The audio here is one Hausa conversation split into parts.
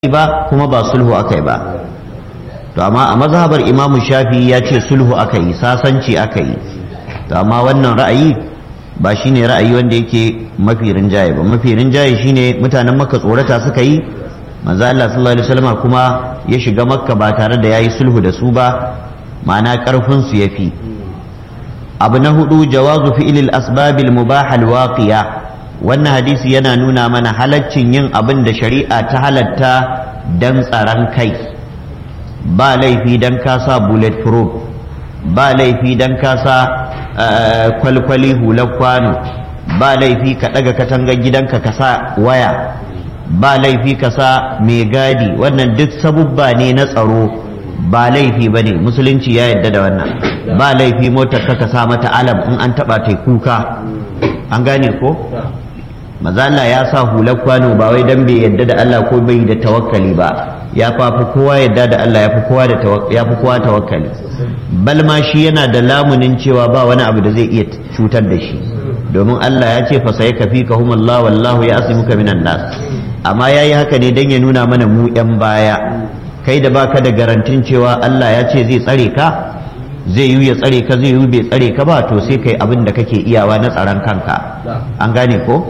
ba kuma ba sulhu aka yi ba to amma a mazhabar imamu shafi ya ce sulhu aka yi sasanci aka yi to amma wannan ra'ayi ba shine ra'ayi wanda yake mafi rinjaye ba mafi rinjaye shine mutanen makka tsorata suka yi manzo Allah sallallahu alaihi wasallam kuma ya shiga makka ba tare da yayi sulhu da su ba ma'ana karfin su yafi abu na hudu jawazu fi'lil asbabil mubah al waqiya wannan hadisi yana nuna mana halaccin yin abin da shari'a ta halatta dan tsaron kai ba laifi dan ka sa bullet proof ba laifi dan ka sa kwalkwali hular kwano ba laifi ka daga katangar gidanka ka sa waya ba laifi ka sa mai gadi wannan duk sabubba ne na tsaro ba laifi ba ne musulunci ya yadda da wannan ba laifi motar ka sa mata alam in an taba ta kuka an gane ko mazala ya sa hular kwano ba wai dan bai yadda da Allah ko bai da tawakkali ba ya fafi kowa yadda da Allah ya fi kowa da ya fi kowa tawakkali bal ma shi yana da lamunin cewa ba wani abu da zai iya cutar da shi domin Allah ya ce fa sai kafi ka Allah wallahu ya asimuka minan nas amma yayi haka ne dan ya nuna mana mu yan baya kai da baka da garantin cewa Allah ya ce zai tsare ka zai yi ya tsare ka zai yi bai tsare ka ba to sai kai abin da kake iyawa na tsaron kanka an gane ko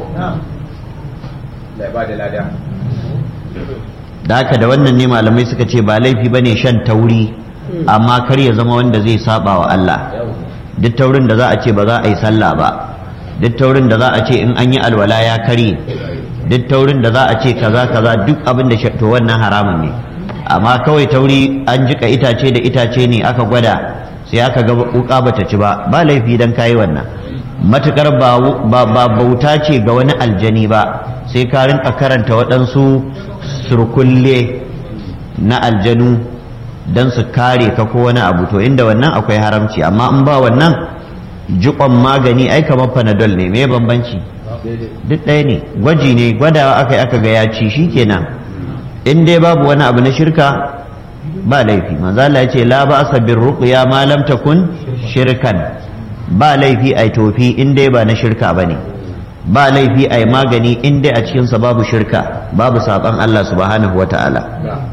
da haka da wannan ne malamai suka ce ba laifi ba ne shan tauri amma kar ya zama wanda zai saba wa Allah duk taurin da za a ce ba za a yi sallah ba duk taurin da za a ce in an yi alwala ya karye duk taurin da za a ce kaza kaza duk abin da to wannan haramun ne amma kawai tauri an jika itace da itace ne aka gwada sai aka ga wuka bata ci ba ba laifi dan kayi wannan matukar ba bauta ce ga wani aljani ba sai ka rinka karanta waɗansu surkulle na aljanu don su kare ka ko wani abu to inda wannan akwai haramci amma in ba wannan jikon magani ai kamar panadol ne me bambanci duk ɗaya ne gwaji ne gwadawa aka yi aka ga ya ci shikenan in dai babu wani abu na shirka ba laifi manzo Allah ya ce la ba'sa bir ruqya ma lam takun shirkan ba laifi ai tofi in dai ba na shirka bane ba laifi ai magani in dai a cikin sa babu shirka babu saban Allah subhanahu wataala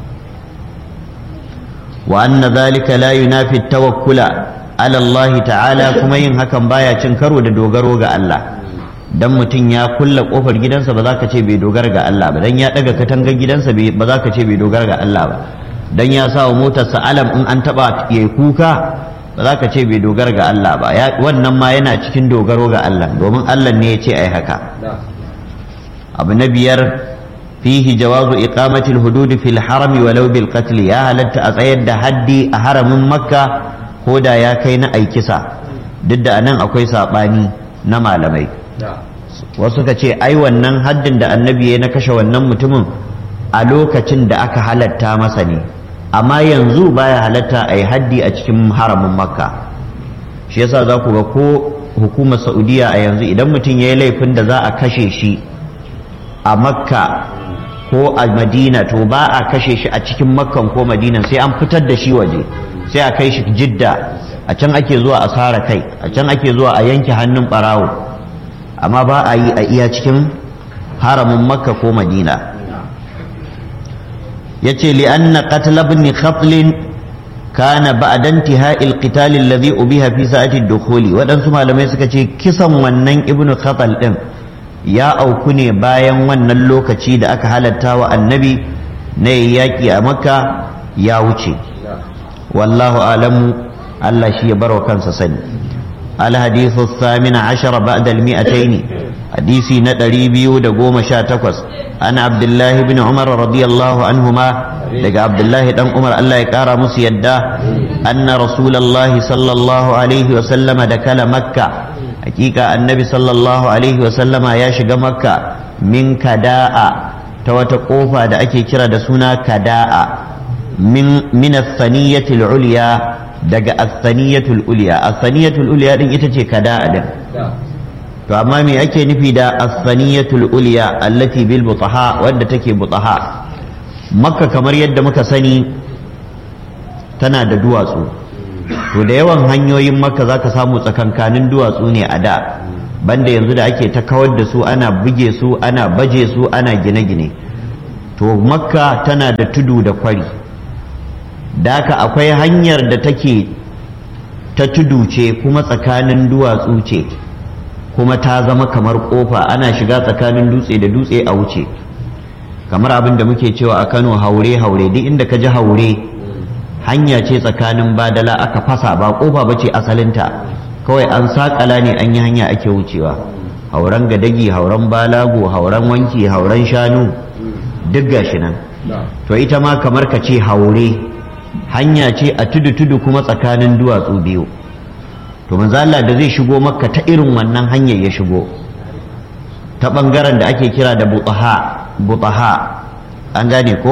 wa anna dhalika la yunafi tawakkula ala Allah ta'ala kuma yin hakan baya cin karo da dogaro ga Allah dan mutum ya kulla kofar gidansa ba za ka ce bai dogara ga Allah ba dan ya daga katangar gidansa ba za ka ce bai dogara ga Allah ba dan ya sa wa motarsa alam in an taba ya kuka ba za ka ce bai dogara ga Allah ba wannan ma yana cikin dogaro ga Allah domin Allah ne ya ce ai haka abu na biyar fihi jawazu iqamati al-hudud fil haram walau bil qatl ya halatta a tsayar da haddi a haramin makka ko da ya kai na aikisa duk da anan akwai sabani na malamai wasu ka ce ai wannan haddin da annabi ya na kashe wannan mutumin a lokacin da aka halatta masa ne amma yanzu baya halatta a yi haddi a cikin haramin makka shi yasa za ku ga ko hukumar saudiya a yanzu idan mutum ya yi laifin da za a kashe shi a makka ko a madina to ba a kashe shi a cikin makkan ko madinan sai an fitar da shi waje sai a kai shi jidda a can ake zuwa a sara kai a can ake zuwa a yanke hannun barawo amma ba a yi a iya cikin haramin makka ko madina yace li anna qatl ibn khatl kana ba'da intihai al-qital alladhi ubiha fi sa'ati ad-dukhul wadansu malamai suka ce kisan wannan ibn khatl din ya auku ne bayan wannan lokaci da aka halatta wa annabi na yaki a makka ya wuce wallahu alamu Allah shi ya barwa kansa sani الحديث الثامن عشر بعد المئتين حديثي ندري بيو دقوم شاتكوس أنا عبد الله بن عمر رضي الله عنهما لقى عبد الله بن عمر الله يكارى مسيدا أن رسول الله صلى الله عليه وسلم دكل مكة حقيقة النبي صلى الله عليه وسلم ياشق مكة من كداء توتقوفا دا أكي كرا دسونا كداء من, من الثنية العليا daga asaniyatul uliya asaniyatul uliya din ita ce kada din to amma me ake nufi da asaniyatul uliya allati bil butaha wanda take butaha makka kamar yadda muka sani tana da duwatsu to da yawan hanyoyin makka zaka samu tsakankanin duwatsu ne a da banda yanzu da ake ta kawar da su ana buge su ana baje su ana gine-gine to makka tana da tudu da kwari daka akwai hanyar da take ta tudu ce kuma tsakanin duwatsu ce kuma ta zama kamar kofa ana shiga tsakanin dutse da dutse a wuce kamar abin da muke cewa a kano haure haure duk inda ka ji haure hanya ce tsakanin badala aka fasa ba kofa ba ce asalinta kawai an sakala ne an yi hanya ake wucewa hauren gadagi hauren balago hauren wanki hauren shanu duk gashi nan to ita ma kamar ka ce haure hanya ce a tudu-tudu kuma tsakanin duwatsu biyu to manzo Allah da zai shigo makka ta irin wannan hanyar ya shigo ta bangaren da ake kira da butaha butaha an gane ko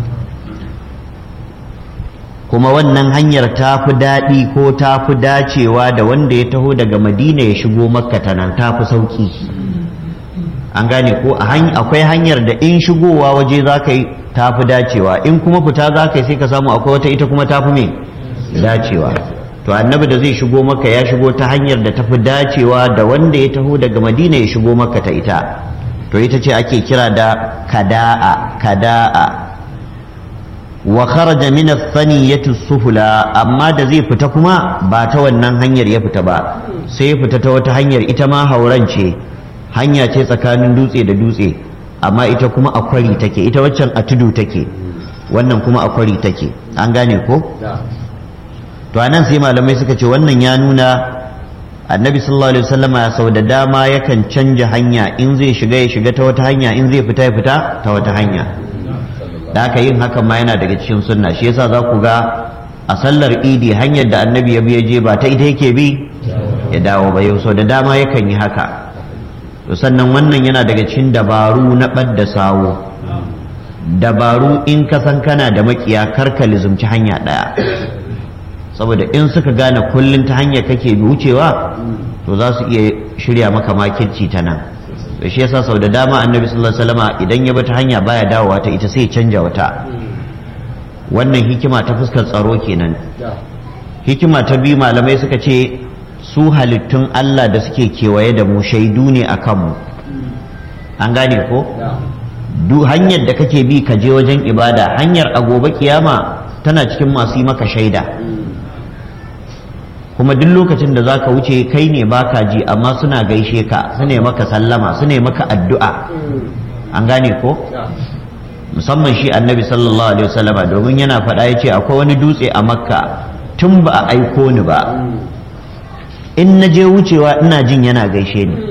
kuma wannan hanyar ta fi daɗi ko ta fi dacewa da wanda ya taho daga madina ya shigo makka ta nan ta fi sauƙi an gane ko akwai hanyar da in shigowa waje za ka yi ta fi dacewa in kuma fita za ka yi sai ka samu akwai wata ita kuma ta fi mai dacewa to annabi da zai shigo maka ya shigo ta hanyar da ta fi dacewa da wanda ya taho daga madina ya shigo maka ta ita to ita ce ake kira da kada'a kada'a wa kharaja min ath-thaniyati sufula amma da zai fita kuma ba ta wannan hanyar ya fita ba sai ya fita ta wata hanyar ita ma hauran ce hanya ce tsakanin dutse da dutse amma ita kuma a kwari take ita waccan a tudu take wannan kuma a kwari take an gane ko to anan sai malamai suka ce wannan ya nuna annabi sallallahu alaihi wasallama sau da dama yakan canja hanya in zai shiga ya shiga ta wata hanya in zai fita ya fita ta wata hanya da aka yin hakan ma yana daga cikin sunna shi yasa za ku ga a sallar idi hanyar da annabi ya biya je ba ta ita yake bi ya dawo ba yau sau da dama yakan yi haka to sannan wannan yana daga cikin dabaru na ɓadda sawo dabaru in ka san kana da makiya karka lizumci hanya ɗaya saboda in suka gane kullum ta hanyar kake wucewa to za su iya shirya maka makirci ta nan da shi yasa sau da dama annabi sallallahu alaihi wasallama idan ya bi ta hanya baya dawowa ta ita sai canja wata wannan hikima ta fuskar tsaro kenan hikima ta biyu malamai suka ce su halittun Allah da suke kewaye da mu shaidu ne a kanmu an gane ko duk hanyar da kake bi ka je wajen ibada hanyar a gobe kiyama tana cikin masu yi maka shaida kuma duk lokacin da za ka wuce kai ne baka ji amma suna gaishe ka su ne maka sallama su ne maka addu'a an gane ko musamman shi annabi sallallahu alaihi wasallama domin yana faɗa ya ce akwai wani dutse a makka tun ba a aiko ni ba in na je wucewa ina jin yana gaishe ni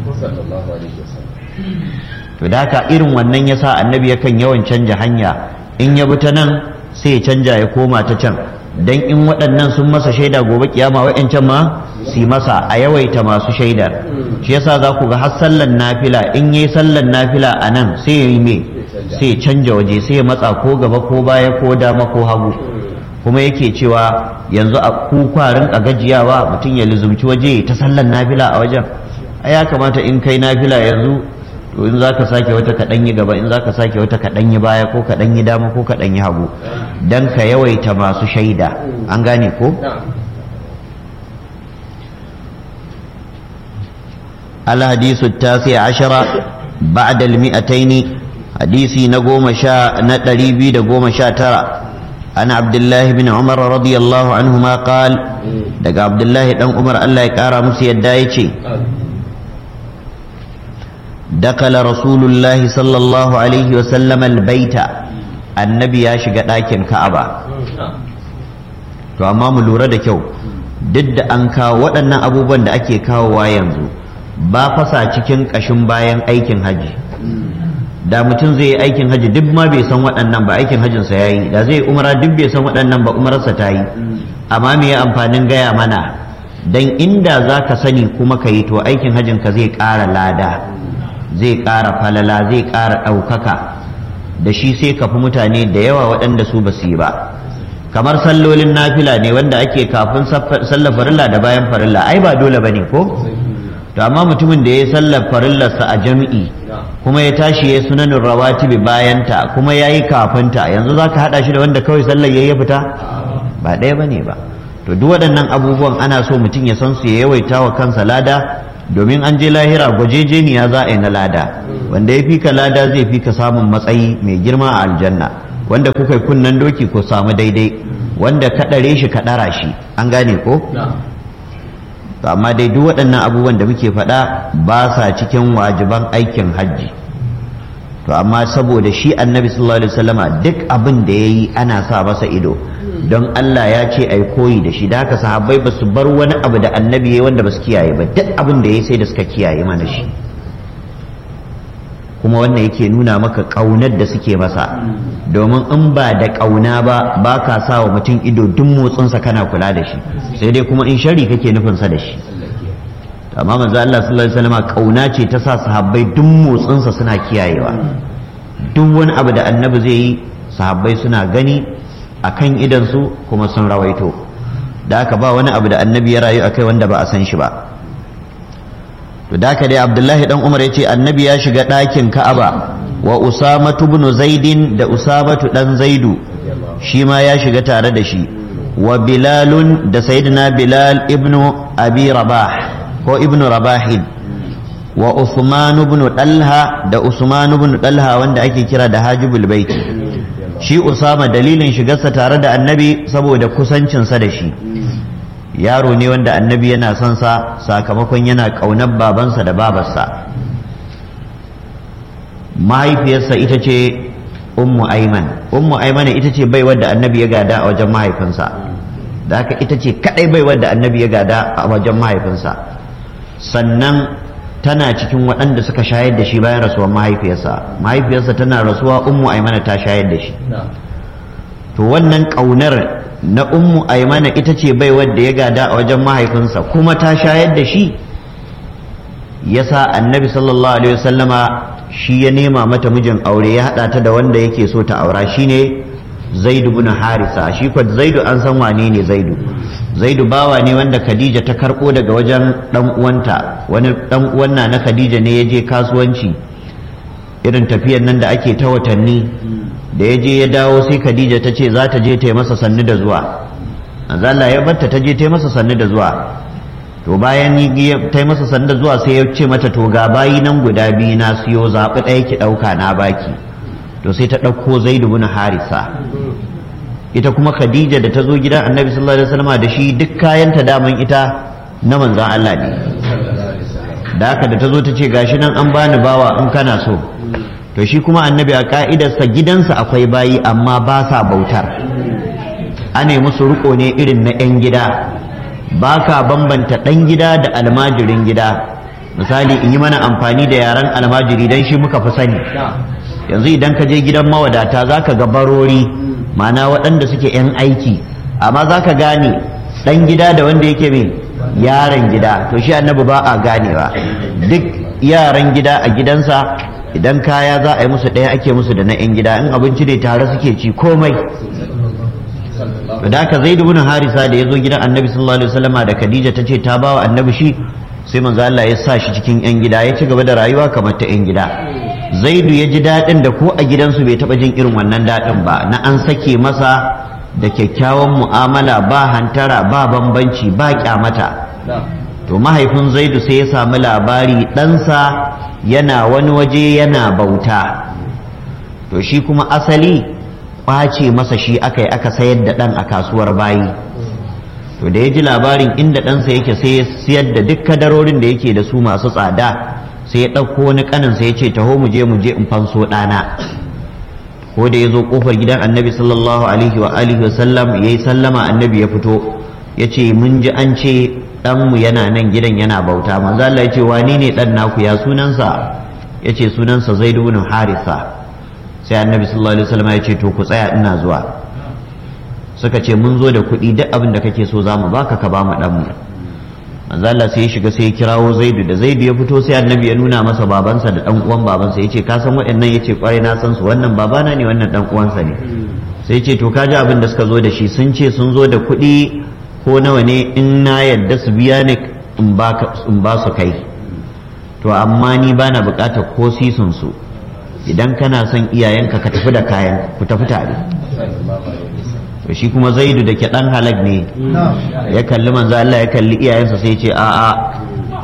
to da haka irin wannan yasa annabi yakan yawan canja hanya in ya bi ta nan sai ya canja ya koma ta can dan in waɗannan sun masa shaida gobe kiyama wa'ancan ma su yi masa a yawaita masu shaidar shi yasa za ku ga har sallan nafila in yi sallan nafila a nan sai ya yi me sai ya canja waje sai ya matsa ko gaba ko baya ko dama ko hagu kuma yake cewa yanzu a ku kwarin a gajiyawa mutum ya lizumci waje ta sallan nafila a wajen a ya kamata in kai nafila yanzu to in za ka sake wata kaɗan yi gaba in za ka sake wata kaɗan yi baya ko kaɗan yi dama ko kaɗan yi hagu don ka yawaita masu shaida an gane ko الحديث التاسع عشر بعد المئتين حديثي نقوم شاء نتريبي نقوم شاء ترى عن عبد الله بن عمر رضي الله عنهما قال دق عبد الله بن عمر الله يكارى مسي الدايتي دخل رسول الله صلى الله عليه وسلم البيت النبي يا شيغا داكن كعبة to amma mu lura da kyau duk da an kawo waɗannan abubuwan da ake kawowa yanzu ba fasa cikin ƙashin bayan aikin haji da mutum zai yi aikin haji duk ma bai san waɗannan ba aikin hajinsa ya yi da zai umara duk bai san waɗannan ba umararsa ta yi amma me ya amfanin gaya mana dan inda za ka sani kuma ka yi to aikin hajinka zai ƙara lada zai ƙara falala zai ƙara ɗaukaka da shi sai ka fi mutane da yawa waɗanda su ba su yi ba kamar sallolin nafila ne wanda ake kafin sallar farilla da bayan farilla ai ba dole ba ne ko to amma mutumin da ya sallar farillarsa a jam'i kuma ya tashi ya sunanin rawatibi bayanta kuma ya yi kafinta yanzu za ka haɗa shi da wanda kawai sallar ya yi fita ba ɗaya ba ne ba to duk waɗannan abubuwan ana so mutum ya san su ya yawaita wa kansa lada domin an je lahira gwajejeniya za a yi na lada wanda ya fi ka lada zai fi ka samun matsayi mai girma a aljanna wanda kuka yi kunnen doki ko samu daidai wanda ka ɗare shi ka ɗara shi an gane ko to amma dai duk waɗannan abubuwan da muke faɗa ba sa cikin wajiban aikin hajji to amma saboda shi annabi sallallahu alaihi wasallama duk abin da ya yi ana sa masa ido don Allah ya ce ai koyi da shi da haka sahabbai ba su bar wani abu da annabi ya yi wanda ba su kiyaye ba duk abin da ya yi sai da suka kiyaye mana shi kuma wannan yake nuna maka ƙaunar da suke masa domin in ba da ƙauna ba ba ka sa wa mutum ido duk motsinsa kana kula da shi sai dai kuma in shari kake nufinsa da shi amma manzo Allah sallallahu alaihi wasallam ƙauna ce ta sa sahabbai duk motsinsa suna kiyayewa duk wani abu da annabi zai yi sahabbai suna gani a kan idansu kuma sun rawaito da aka ba wani abu da annabi ya rayu akai wanda ba a san shi ba to da haka dai abdullahi dan umar ya ce annabi ya shiga ɗakin ka'aba wa usamatu ibn zaidin da usamatu dan zaidu shi ma ya shiga tare da shi wa bilalun da sayyidina bilal ibnu abi rabah ko ibnu rabahin wa usman ibn dalha da usman ibn dalha wanda ake kira da hajibul baiti shi usama dalilin shigarsa tare da annabi saboda kusancinsa da shi yaro ne wanda annabi yana son sa sakamakon yana ƙaunar babansa da babarsa mahaifiyarsa ita ce ummu aiman ummu aiman ita ce baiwar da annabi ya gada a wajen mahaifinsa da haka ita ce kadai baiwar da annabi ya gada a wajen mahaifinsa sannan tana cikin waɗanda suka shayar da shi bayan rasuwar mahaifiyarsa mahaifiyarsa tana rasuwa ummu aimana ta shayar da shi to wannan ƙaunar na ummu aimana ita ce bai wadda ya gada a wajen mahaifinsa kuma ta shayar da shi yasa annabi sallallahu alaihi wasallama shi ya nema mata mijin aure ya haɗa ta da wanda yake so ta aura shine zaidu bin harisa shi kwa zaidu an san wane ne zaidu zaidu bawa ne wanda khadija ta karɓo daga wajen ɗan uwanta wani ɗan uwan na khadija ne ya je kasuwanci irin tafiyan nan da ake ta watanni da ya je ya dawo sai khadija ta ce za ta je ta yi masa sannu da zuwa Allah ya batta ta je ta yi masa sannu da zuwa to bayan ta yi masa sannu da zuwa sai ya ce mata to ga bayi nan guda biyu na siyo zaɓi ɗaya ki ɗauka na baki to sai ta ɗauko zaidu bin harisa ita kuma khadija da ta zo gidan annabi sallallahu alaihi wasallam da shi duk kayanta daman ita na manzan Allah ne da haka da ta zo ta ce gashi nan an bani bawa in kana so to shi kuma annabi a ka'idarsa gidansa akwai bayi amma ba sa bautar ana musu riko ne irin na 'yan gida ba ka bambanta ɗan gida da almajirin gida misali in yi mana amfani da yaren almajiri don shi muka fi sani yanzu idan ka je gidan mawadata za ka ga barori mana waɗanda suke 'yan aiki amma za ka gane ɗan gida da wanda yake mai yaran gida to shi annabi ba a ganewa duk yaran gida a gidansa idan kaya za a yi musu ɗaya ake musu da na 'yan gida in abinci ne tare suke ci komai da haka zai dubu harisa da ya zo gidan annabi sallallahu alaihi wasallama da khadija ta ce ta bawa annabi shi sai manzo Allah ya sa shi cikin 'yan gida ya ci gaba da rayuwa kamar ta 'yan gida zaidu ya ji daɗin da ko a gidansu bai taɓa jin irin wannan daɗin ba na an sake masa da kyakkyawan mu'amala ba hantara ba bambanci ba kyamata to mahaifin zaidu sai ya samu labari ɗansa yana wani waje yana bauta to shi kuma asali ƙwace masa shi aka yi aka sayar da ɗan a kasuwar bayi to da ya ji labarin inda ɗansa yake sai ya siyar da duk kadarorin da yake da su masu tsada sai ya ɗauko wani ƙaninsa ya ce taho mu je mu je in fanso ɗana ko da ya zo ƙofar gidan annabi sallallahu alaihi wa alihi wa sallam ya yi sallama annabi ya fito ya ce mun ji an ce ɗanmu yana nan gidan yana bauta manzo Allah ya ce wani ne ɗan naku ya sunansa ya ce sunansa zaidu bin harisa sai annabi sallallahu alaihi wasallam ya ce to ku tsaya ina zuwa suka ce mun zo da kuɗi duk abin da kake so za mu baka ka ba mu ɗanmu manzo Allah sai ya shiga sai ya kirawo Zaidu da Zaidu ya fito sai Annabi ya nuna masa babansa da dan uwan babansa yace ka san waɗannan yace kwarai na san su wannan babana ne wannan dan uwansa ne sai yace to kaji abin da suka zo da shi sun ce sun zo da kuɗi ko nawa ne in na yadda su biya ne in ba in ba su kai to amma ni bana buƙatar ko sisun su idan kana son iyayenka ka tafi da kayan ku tafi tare to shi kuma zaidu da ke dan halak ne ya kalli manzo Allah ya kalli iyayensa sai ce a a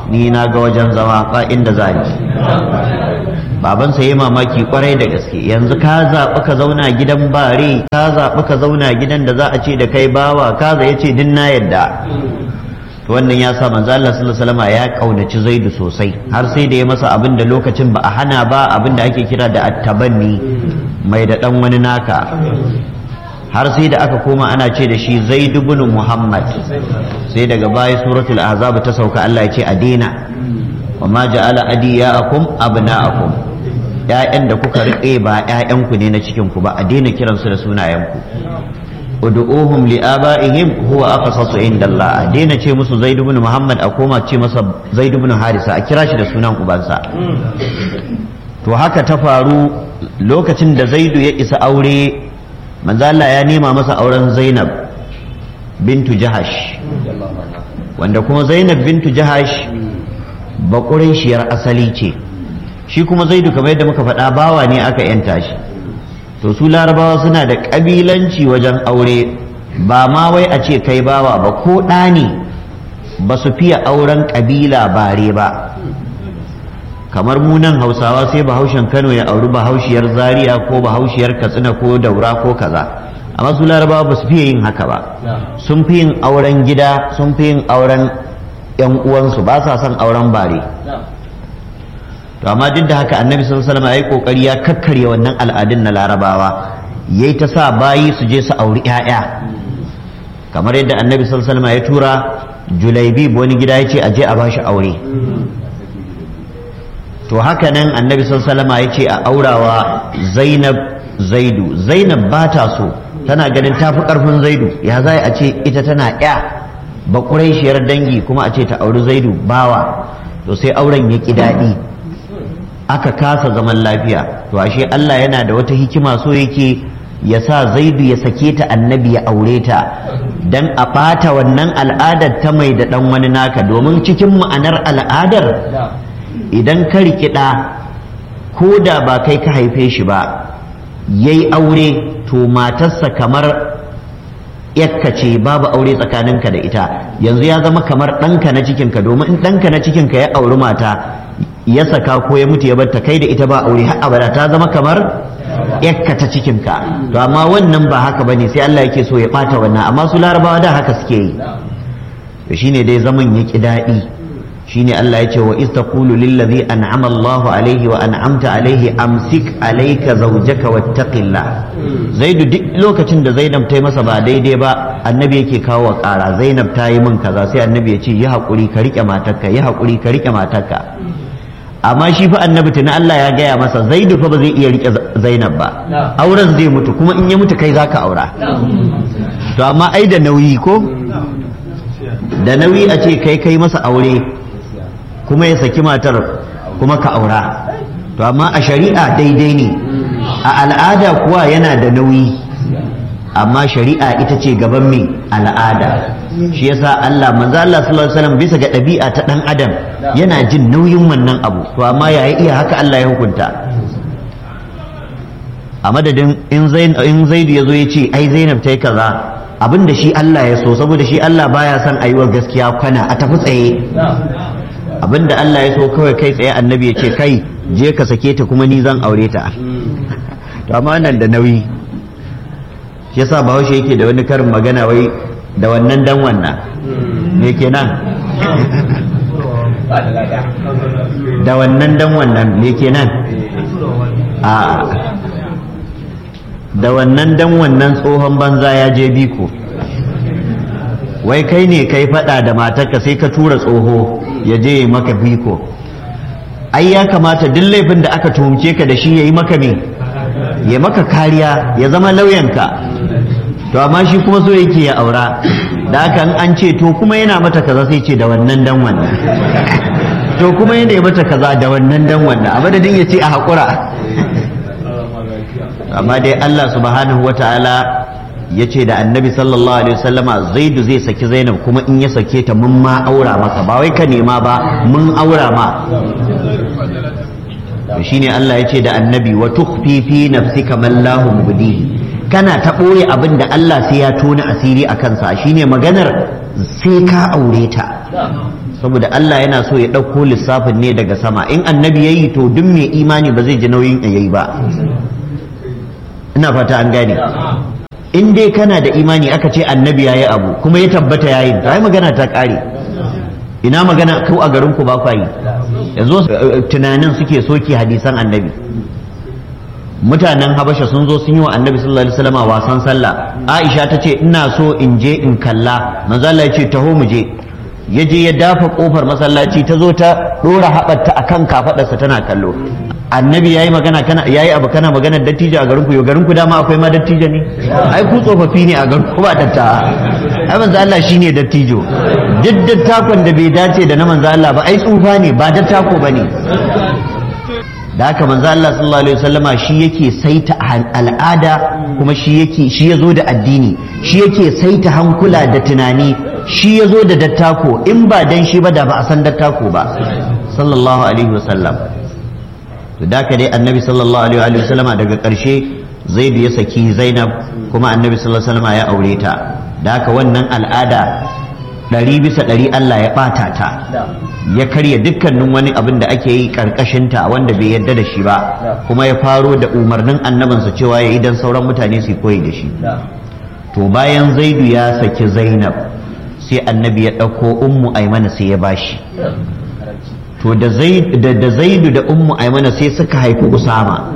ni na ga wajen zama ba inda za ni babansa ya mamaki kwarai da gaske yanzu ka zaɓi ka zauna gidan bare ka zaɓi ka zauna gidan da za a ce da kai bawa ka ya ce din na yadda to wannan ya sa manzo Allah sallallahu alaihi wasallam ya kaunaci Zaidu sosai har sai da ya masa abin da lokacin ba a hana ba abin da ake kira da attabanni mai da dan wani naka har sai da aka koma ana ce da shi Zaid ibn Muhammad sai daga baya suratul ahzab ta sauka Allah ya ce a daina wa ma ja'ala adiyaakum abna'akum ‘ya'yan da kuka riƙe ba ‘ya'yanku ne na cikinku ba a daina kiransu da sunayenku ud'uhum li aba'ihim huwa aqsatu inda Allah a daina ce musu Zaid ibn Muhammad a koma ce masa Zaid ibn Harisa a kira shi da sunan ubansa to haka ta faru lokacin da Zaidu ya isa aure manzo Allah ya nema masa auren Zainab bintu Jahash wanda kuma Zainab bintu Jahash bakurin shiyar asali ce shi kuma zaidu kamar yadda muka faɗa bawa ne aka yanta shi to su larabawa suna da ƙabilanci wajen aure ba ma wai a ce kai bawa ba ko ɗa ne ba su fiye auren ƙabila bare ba kamar mu nan hausawa sai bahaushen kano ya auri bahaushiyar zaria ko bahaushiyar katsina ko daura ko kaza amma su larabawa ba su fiye yin haka ba sun fi yin auren gida sun fi yin auren 'yan uwansu ba sa son auren bare to amma duk da haka annabi sallallahu alaihi wasallam yayi kokari ya kakkarya wannan al'adun na larabawa yayi ta sa bayi su je su auri ƴaƴa kamar yadda annabi sallallahu alaihi wasallam ya tura julaibib wani gida ya ce a je a bashi aure to haka nan annabi sallallahu alaihi wasallam ya ce a aurawa zainab zaidu zainab ba ta so tana ganin tafi karfin zaidu ya za a ce ita tana ƴa ba dangi kuma a ce ta auri zaidu bawa to sai auren ya ki daɗi aka kasa zaman lafiya to ashe Allah yana da wata hikima so yake ya sa zaidu ya sake ta annabi ya aure ta dan a ɓata wannan al'adar ta mai da ɗan wani naka domin cikin ma'anar al'adar idan ka rikida ko da ba kai ka haife shi ba yayi aure to matarsa kamar yakka ce babu aure tsakaninka da ita yanzu ya zama kamar ɗanka na cikinka domin in ɗanka na cikinka ya auri mata ya saka ko ya mutu ya barta kai da ita ba aure har abada ta zama kamar yakka ta cikinka to amma wannan ba haka bane sai Allah yake so ya bata wannan amma su larabawa da haka suke yi to shine dai zaman ya ki daɗi shine Allah ya ce wa iz taqulu lil ladhi an'ama Allahu alayhi wa an'amta alayhi amsik alayka zawjaka wattaqillah zaidu duk lokacin da zainab ta yi masa ba daidai ba annabi yake kawo wa ƙara zainab ta yi min kaza sai annabi ya ce yi haƙuri ka riƙe matarka yi haƙuri ka riƙe matarka amma shi fa annabi tuni Allah ya gaya masa zaidu fa ba zai iya riƙe zainab ba auren zai mutu kuma in ya mutu kai zaka aura to amma ai da nauyi ko da nauyi a ce kai kai masa aure kuma ya saki matar kuma ka aura to amma a shari'a daidai ne a al'ada kuwa yana da nauyi amma shari'a ita ce gaban mai al'ada shi yasa Allah manzo Allah sallallahu alaihi wasallam bisa ga ɗabi'a ta dan adam yana jin nauyin wannan abu to amma yayi iya haka Allah ya hukunta a madadin in zain in zaidu yazo ya ce ai zainab tai kaza abinda shi Allah ya so saboda shi Allah baya son ayiwa gaskiya kwana a tafi tsaye abinda Allah ya so kawai kai tsaye annabi ya ce kai je ka sake ta kuma ni zan aure ta to amma nan da nauyi shi yasa bahaushe yake da wani karin magana wai da wannan dan wannan me kenan da wannan dan wannan me kenan a da wannan dan wannan tsohon banza ya je biko wai kai ne kai fada da matarka sai ka tura tsoho ya je maka biko ai ya kamata duk laifin da aka tuhumce ka da shi ya yi maka me ya maka kariya ya zama lauyanka to amma shi kuma so yake ya aura da haka an ce to kuma yana mata kaza sai ce da wannan dan wannan to kuma yana yi mata kaza da wannan dan wannan a madadin ya ce a haƙura amma dai Allah subhanahu wa ta'ala ya ce da annabi sallallahu alaihi wasallama zaidu zai saki zainab kuma in ya sake ta mun ma aura maka ba wai ka nema ba mun aura ma to shine Allah ya ce da annabi wa tukhfi fi nafsika man lahu mubdihi kana ta ɓoye abin da Allah sai ya tona asiri a kansa shine maganar sai ka aure ta saboda Allah yana so ya ɗauko lissafin ne daga sama in annabi ya yi to duk mai imani ba zai ji nauyin ya yi ba ina fata an gane in dai kana da imani aka ce annabi ya yi abu kuma ya tabbata ya yi ta yi magana ta ƙare ina magana kau a garin ku ba kwa yi yanzu tunanin suke soke hadisan annabi mutanen habasha sun zo sun yi wa annabi sallallahu alaihi wasallam wasan sallah aisha ta ce ina so in je in kalla manzo Allah ya ce taho mu je ya je ya dafa kofar masallaci ta zo ta dora haɓarta akan kafadarsa tana kallo annabi yayi magana kana yayi abu kana magana dattijo a garin ku yo garin ku dama akwai ma dattijo ne ai ku tsofaffi ne a garin ku ba datta ai manzo Allah shine dattijo duk dattakon da bai dace da na manzo Allah ba ai tsufa ne ba dattako bane da haka manzo Allah sallallahu alaihi wasallama shi yake saita al'ada kuma shi yake shi yazo da addini shi yake saita hankula da tunani shi yazo da dattako in ba dan shi ba da ba a san dattako ba sallallahu alaihi wasallam to da ka dai annabi sallallahu alaihi wasallama daga karshe zaid ya saki zainab kuma annabi sallallahu alaihi wasallama ya aure ta da haka wannan al'ada ɗari bisa ɗari Allah ya ɓata ta ya karya dukkanin wani abin da ake yi ƙarƙashinta wanda bai yarda da shi ba kuma ya faro da umarnin annabinsa cewa ya idan sauran mutane su koyi da shi to bayan zaidu ya saki zainab sai annabi ya ɗauko ummu aimana sai ya bashi to da zaidu da ummu aimana sai suka haifi usama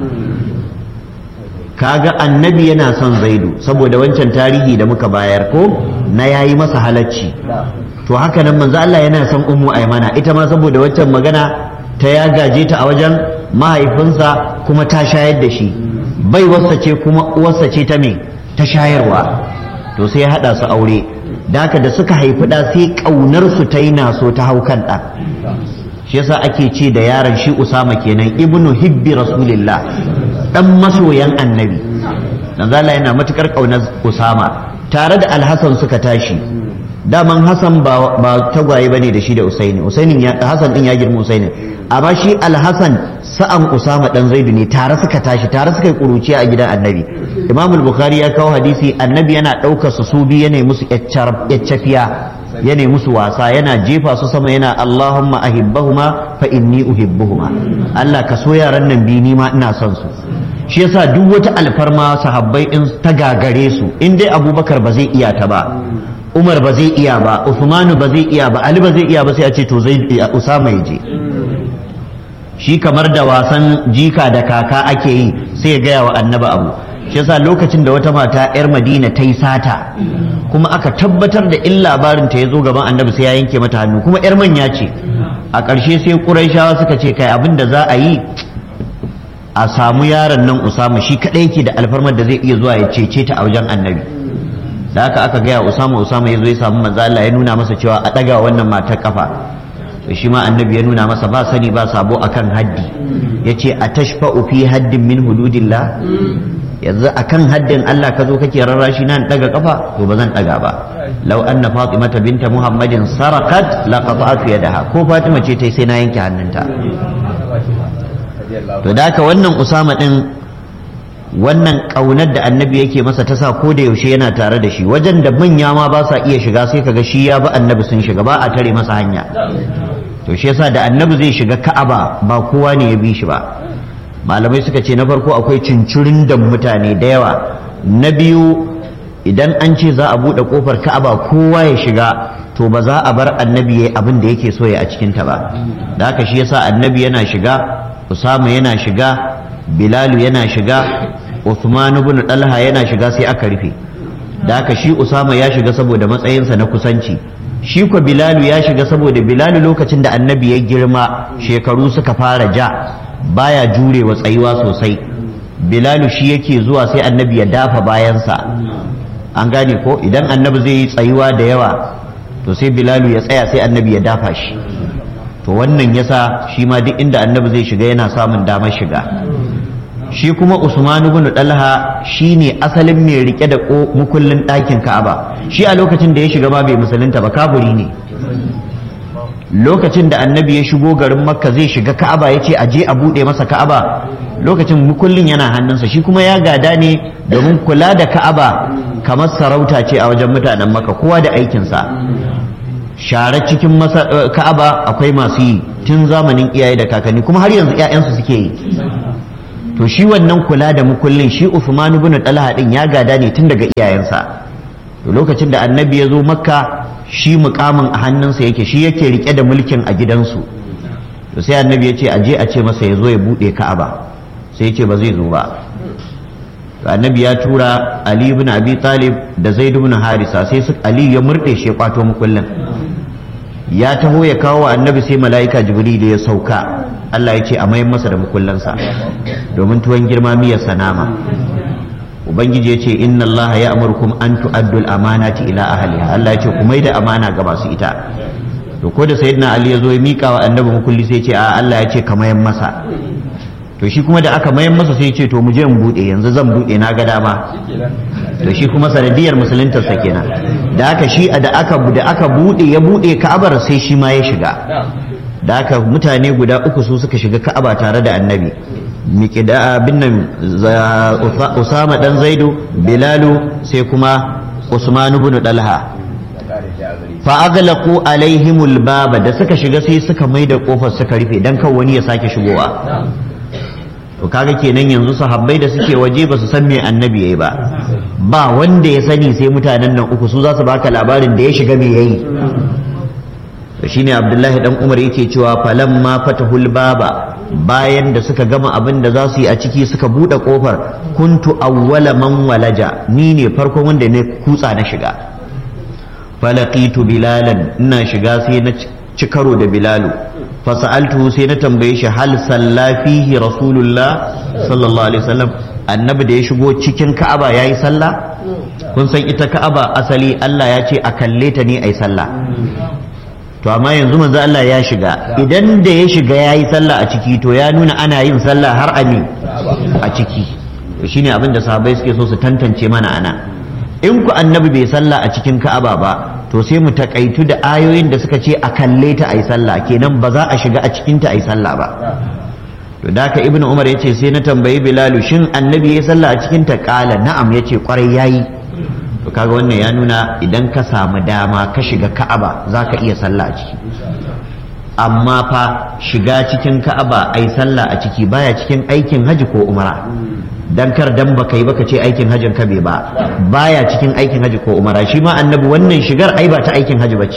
kaga annabi yana son zaidu saboda wancan tarihi da muka bayar ko na yayi masa halacci to haka nan manzo Allah yana son ummu aimana ita ma saboda wancan magana ta ya gaje ta a wajen mahaifinsa kuma ta shayar da shi bai wasa ce kuma uwarsa ce ta me ta shayarwa to sai ya hada su aure da haka da suka haifi da sai kaunar su ta yi naso ta hau kan ɗa shi yasa ake ce da yaron shi usama kenan ibnu hibbi rasulillah dan masoyan annabi dan zala yana matukar kaunar usama tare da alhassan suka tashi daman hassan ba ba tagwaye bane da shi da usaini usainin ya hassan din ya girma usaini amma shi alhassan sa'an usama dan zaidu ne tare suka tashi tare suka yi kuruciya a gidan annabi imam bukhari ya kawo hadisi annabi yana ɗaukar su su biyu yana musu yaccafiya yana musu wasa yana jefa su sama yana allahumma ahibbahuma fa inni uhibbuhuma allah ka so yaran nan biyu ni ma ina son su shi yasa duk wata alfarma sahabbai in ta gagare su in dai abubakar ba zai iya ta ba umar ba zai iya ba usmanu ba zai iya ba ali ba zai iya ba sai a ce to zai usama ya je shi kamar da wasan jika da kaka ake yi sai ya gaya wa annaba abu shi yasa lokacin da wata mata yar madina ta yi sata kuma aka tabbatar da in labarin ta ya zo gaban annabi sai ya yanke mata hannu kuma yar manya ce a ƙarshe sai ƙuraishawa suka ce kai abin da za a yi a samu yaron nan usama shi kaɗai yake da alfarmar da zai iya zuwa ya cece ta a wajen annabi da haka aka gaya usama usama ya zo ya samu manzo Allah ya nuna masa cewa a ɗaga wannan matar kafa to shi ma annabi ya nuna masa ba sani ba sabo akan haddi yace a tashfa'u fi haddin min hududillah yanzu akan haddin Allah ka zo kake rarrashi nan daga kafa to ba zan daga ba law anna fatimata binta muhammadin sarakat la qata'tu yadaha ko fatima ce tai sai na yanke hannunta to da haka wannan usama din wannan kaunar da annabi yake masa ta sa ko da yaushe yana tare da shi wajen da manya ma ba sa iya shiga sai kaga shi ya bi annabi sun shiga ba a tare masa hanya to shi yasa da annabi zai shiga ka'aba ba kowa ne ya bi shi ba malamai suka ce na farko akwai cincirin da mutane da yawa na biyu idan an ce za a buɗe kofar ka'aba kowa ya shiga to ba za a bar annabi ya abin da yake so ya a cikinta ba da haka shi yasa annabi yana shiga usama yana shiga bilalu yana shiga Uthman ibn Talha yana shiga sai aka rufe da haka shi Usama ya shiga saboda matsayinsa na kusanci shi ko Bilalu ya shiga saboda Bilalu lokacin da annabi ya girma shekaru suka fara ja baya jurewa tsayuwa sosai Bilalu shi yake zuwa sai annabi ya dafa bayansa an gane ko idan annabi zai yi tsayuwa da yawa to sai Bilalu ya tsaya sai annabi ya dafa shi to wannan yasa shi ma duk inda annabi zai shiga yana samun damar shiga shi kuma Usman ibn Talha shine asalin mai rike da mukullin ɗakin Ka'aba shi a lokacin da ya shiga ma bai musulunta ba kaburi ne lokacin da annabi ya shigo garin Makka zai shiga Ka'aba ya ce aje a buɗe masa Ka'aba lokacin mukullin yana hannunsa shi kuma ya gada ne domin kula da Ka'aba kamar sarauta ce a wajen mutanen Makka kowa da aikinsa share cikin ka'aba akwai masu yi tun zamanin iyaye da kakanni kuma har yanzu 'ya'yansu suke yi to shi wannan kula da mukullin shi Uthman ibn Talha din ya gada ne tun daga iyayensa to lokacin da annabi ya zo makka shi mukamin a hannunsa yake shi yake rike da mulkin a gidansu to sai annabi ya ce a je a ce masa ya zo ya bude ka'aba sai ya ce ba zai zo ba to annabi ya tura ali ibn abi talib da zaid ibn harisa sai su ali ya murde shi ya kwato mukullin ya taho ya kawo annabi sai mala'ika jibril ya sauka Allah ya ce a mayan masa da mukullansa domin tuwon girma miyar sanama ubangiji ya ce inna Allah ya amurkum an tu'addu al-amanati ila ahliha Allah ya ce ku mai da amana ga masu ita to ko da sayyidina Ali ya zo ya mika wa annabi mukulli sai ya ce a Allah ya ce ka mayan masa to shi kuma da aka mayan masa sai ya ce to mu je in bude yanzu zan bude na ga dama to shi kuma sanadiyar musuluntar sa kenan da aka shi da aka da aka bude ya bude Ka'abar sai shi ma ya shiga da aka mutane guda uku su suka shiga Ka'aba tare da annabi miƙida abin nan Usama dan Zaidu Bilalu sai kuma Usman ibn Dalha fa aghlaqu alaihimul baba da suka shiga sai suka maida kofar suka rufe dan kan wani ya sake shigowa to kaga kenan yanzu sahabbai da suke waje ba su san me annabi yayi ba ba wanda ya sani sai mutanen nan uku su za su baka labarin da ya shiga me yayi to shine Abdullahi dan Umar yake cewa falamma fatahul baba bayan da suka gama abin da za su yi a ciki suka buɗe ƙofar kuntu awwala man walaja ni ne farkon wanda ne kutsa na shiga falaqitu bilalan ina shiga sai na ci karo da bilalu fasa'altu sai na tambaye shi hal salla fihi rasulullah sallallahu alaihi wasallam annabi da ya shigo cikin ka'aba yayi sallah kun san ita ka'aba asali Allah ya ce a kalle ta ne ai sallah to amma yanzu manzo Allah ya shiga idan da ya shiga yayi sallah a ciki to ya nuna ana yin sallah har ami a ciki to shine abin da sahabbai suke so su tantance mana ana in ku annabi bai sallah a cikin Ka'aba ba to sai mu takaitu da ayoyin da suka ce a kalle ta ayi sallah kenan ba za a shiga a cikin ta ayi sallah ba to da ka ibnu umar yace sai na tambayi bilalu shin annabi ya sallah a cikin ta kala na'am yace kwarai yayi to kaga wannan ya nuna idan ka samu dama ka shiga ka'aba za ka iya sallah a ciki amma fa shiga cikin ka'aba ai sallah a ciki baya cikin aikin haji ko umara dan kar dan baka yi baka ce aikin hajin ka bai ba baya cikin aikin haji ko umara shi ma annabi wannan shigar ai ba ta aikin haji bace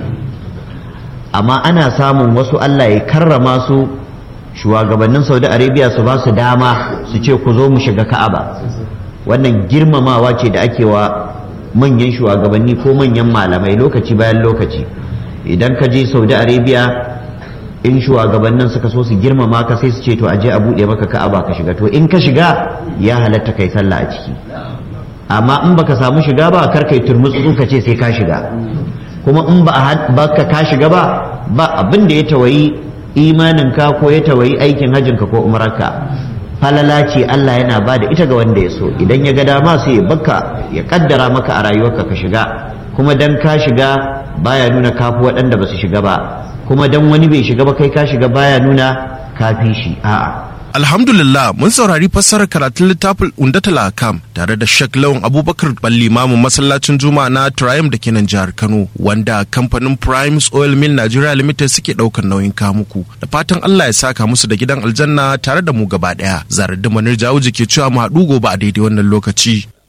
amma ana samun wasu Allah ya karrama su shugabannin Saudi Arabia su ba su dama su ce ku zo mu shiga ka'aba wannan girmamawa ce da ake wa manyan shugabanni ko manyan malamai lokaci bayan lokaci idan ka je saudi arabia in shugabannin suka so su girmama ka sai su ce to aje a buɗe maka ka'aba ka shiga to in ka shiga ya halatta kai sallah a ciki amma in baka samu shiga ba kar kai turmutsu ka ce sai ka shiga kuma in ba ka ka shiga ba ba abin da ya tawayi imanin ka ko ya tawayi aikin hajjin ka ko umararka falala ce Allah yana ba da ita ga wanda ya so idan ya ga dama sai ya baka ya kaddara maka a rayuwarka ka shiga kuma dan ka shiga baya nuna kafi waɗanda ba su shiga ba kuma dan wani bai shiga ba kai ka shiga baya nuna kafi shi a'a Alhamdulillah mun saurari fassarar karatun littafin Undatul Akam tare da Sheikh Lawan Abubakar Balli Mamun masallacin Juma'a na Triumph da ke nan jihar Kano wanda kamfanin Primes Oil Mill Nigeria Limited suke daukar nauyin kamuku da fatan Allah ya saka musu da gidan aljanna tare da mu gaba daya. Zarar da Manir Jawuji ke cewa mu haɗu gobe a daidai wannan lokaci.